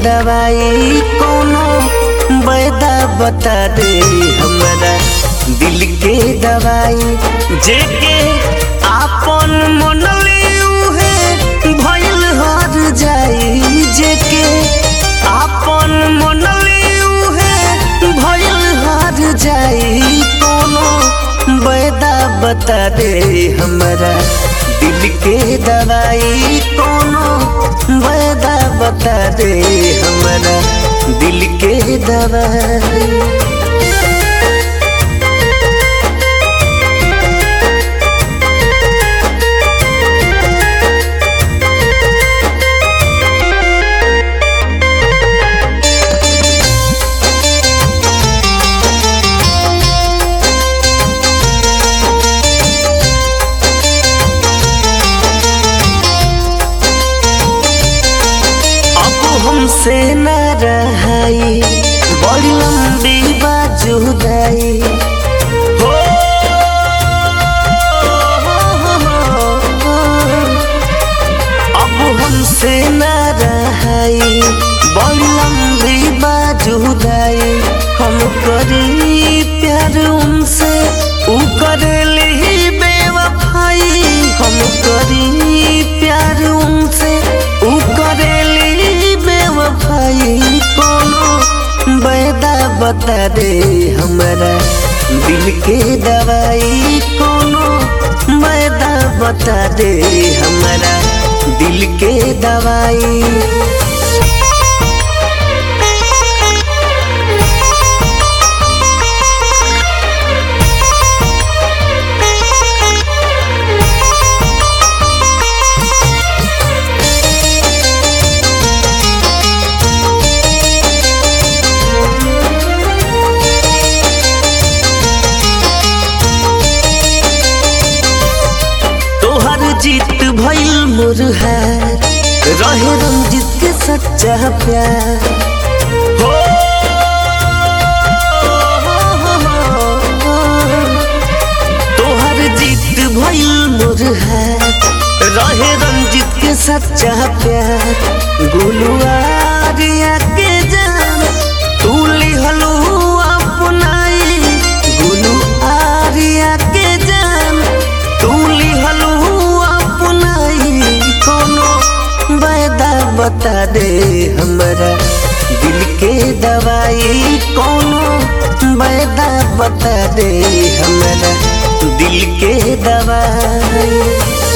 दवाई कोनो बैदा बता दे हमरा दिल के दवाई जेके आपन मनले उहे भइल हर जाई जेके आपन मनले उहे भइल हर जाई कोनो बैदा बता दे हमरा दिल के दवाई कोनो बैदा बता दे हमरा दिल के दवाई अब हमसे न रहाई बड़ी लंबी बाजुदाई हो अब हमसे न रहाई बड़ी लंबी बाजुदाई हम करी प्यार उनसे ऊ करेली बेवफाई हम करी प्यार उनसे ऊ करेली बेवफाई कोनो बैदा बता दे हमरा दिल के दवाई कोनो बैदा बता दे हमरा दिल के दवाई तोहर जीत भइल मुरहार रहे रंजित के सच्चा प्यार हो तोहर जीत भइल मुरहार रहे रंजित के सच्चा प्यार गुलुआरिया के जान तू लिहलू अपनाई गुलू आरिया के जान तू लिहलू अपनाई कोनो बैदा बता दे हमरा दिल के दवाई कोनो बैदा बता दे हमरा दिल के दवाई